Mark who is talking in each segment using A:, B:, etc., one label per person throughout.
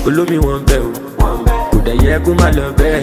A: olómi wọn bẹ o kò dẹ̀ yẹ kó má lọ bẹ́ẹ̀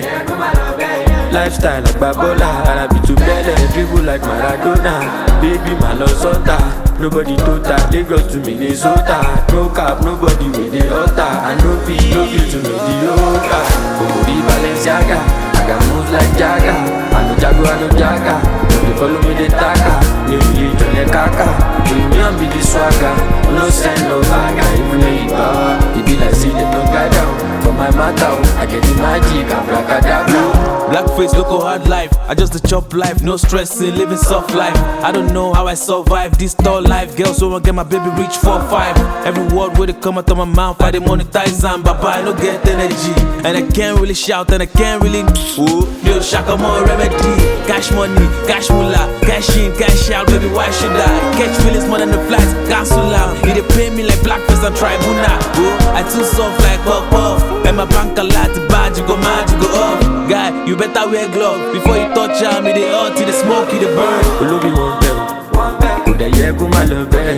A: lifestyle àgbà bọ́là arabi tó bẹ́lẹ̀ dribble like maradona baby má lọ sọ́tà nobody tó ta lagos to minnesota no cap nobody wey dey hotter i no fit no fit to mediocre òmùrí balenciaga i got moves like jaga i no jago i no jaga no dey follow me dey taka ní òye ìjọlẹ̀ kaka premium be the swagger no send no bagger even though you power e be like say dem no guide am for my matter o i get the magic abracadabra.
B: Blackface, local hard life. I just the chop life, no stressing, living soft life. I don't know how I survive this tall life. Girls who want get my baby reach four five. Every word where they come out of my mouth, I dey monetize and baba I no get energy, and I can't really shout and I can't really. Ooh, yo, shaka more remedy. Cash money, cash moolah, cash in, cash out, baby. Why should I catch feelings more than the flights? Cancel out. You dey pay me like blackface and tribunal. Ooh, I too soft like puff puff, and my bank a lot bad, you go mad, you go up. Guy, you better wear glove before you touch am. Me dey hot, you dey smoke, you dey burn.
A: olóbi wọn bẹ o kò dẹ̀ yẹ kó má lọ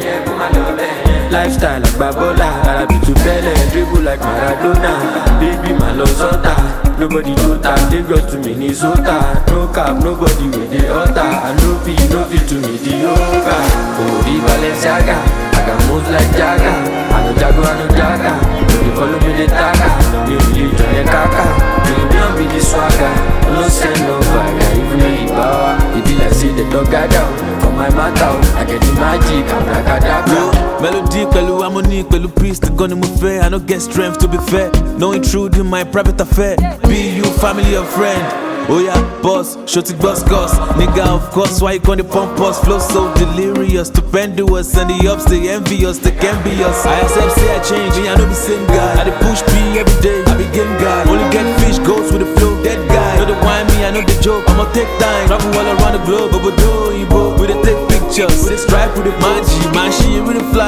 A: bẹ́ẹ̀ lifestyle àgbà bọ́là arabi tó bẹ́lẹ̀ dribble like maradona baby má lọ sọ́tà nobody tó ta lagos to minnesota no cap nobody wey dey hotter i no fit no fit to mediocre òmùrí balenciaga i got moves like jaga i no jago i no jaga no dey follow me dey taka mi ò lè jọ yẹn kaka premium be the swagger no send no bagger even though you power e be like say dem don guide am for my matter o i get the magic abracadabra.
B: Melody pẹ̀lú harmony pẹ̀lú peace gan ni mo fẹ́. I no get strength to be fair. No intrude in my private affair. Be you family or friend. Oya boss, shorty boss goss. Nigga of course, why you gonna pump us? Flow so delirious, stupendous, and the ups they envious, they can be us. I accept say I change, and I know the same guy. I dey push P every day, I be game guy. Only get fish goes with the flow, dead guy. No the wine me, I know the joke. I'ma take time, travel all around the globe, but do we dey take pictures. We dey stripe with the magic, man, she with the fly.